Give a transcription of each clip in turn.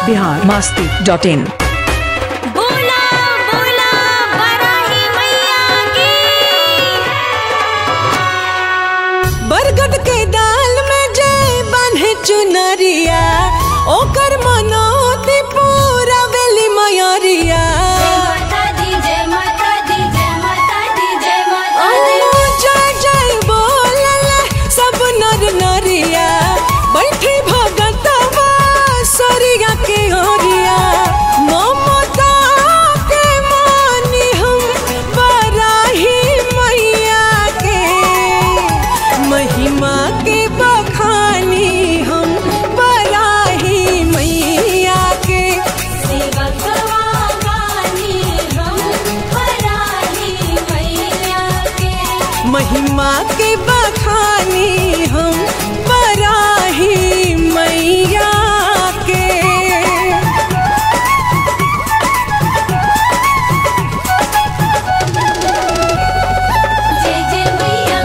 Bihar Masti dot in बोला बोला बराही मैया की बरगद के दाल में जय बान्हे चुनरिया ओकर मनोती पूरा वेली मयरिया माता दी जय माता दी जय माता दी जय ओ माता दी जय जय बोलल सब नर नरिया बैठी भगतवा सरिया के ओरिया ममता के मानी हम बराही मैया के महिमा के बखानी हम बराही मैया के सेवकवा गानी हम बराही मैया के महिमा के बखानी हम बराही मैया के जय जय मैया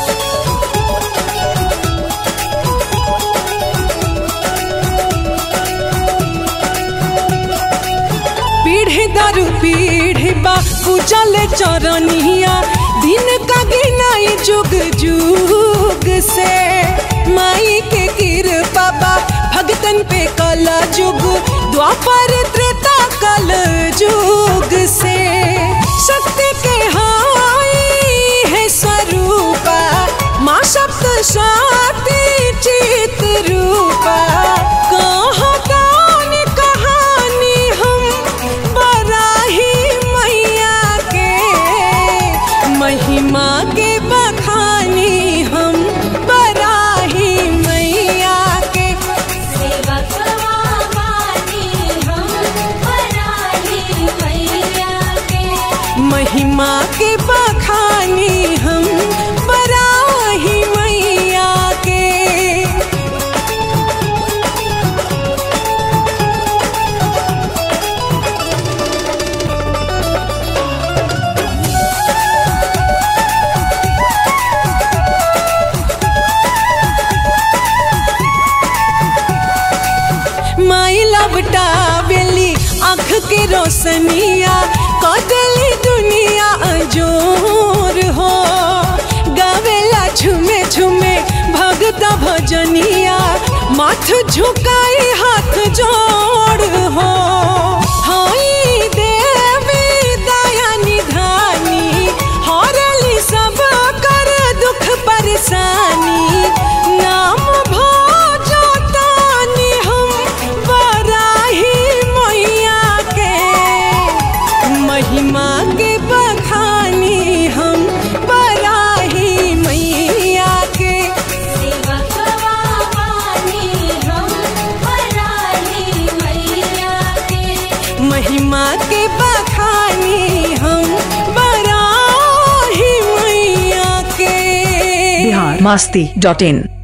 पीढ़ी दरु पीढ़ी बा पूजल चरनिया दिन का गिनाई जुग जुग से माई के कृपा बा भगतन पे कल जुग द्वापर त्रेता कल जुग से शक्ति के हाई है स्वरूपा माँ सप्त साती चित रूपा कहतान कहानी हम बराही मैया के महिमा के बखानी हम बराही मैया के सेवकवा गानी हम बराही मैया के महिमा के बखानी हम बराही मैया के माई लबटा बेली आँख के रोशनिया कदली दुनिया अजोर हो गावेला झुमे झुमे भगत भजनिया माथ झुकाई हाथ जोड़ हो हाई देवी दया निधानी हरली सब कर दुख परेशानी नाम भोजो तानी हम बराही मैया के महिमा के बखानी हम बराही मैया के सेवकवा गानी हम बराही मैया के महिमा के बखानी हम बराही मैया के बिहार मास्ती डॉट इन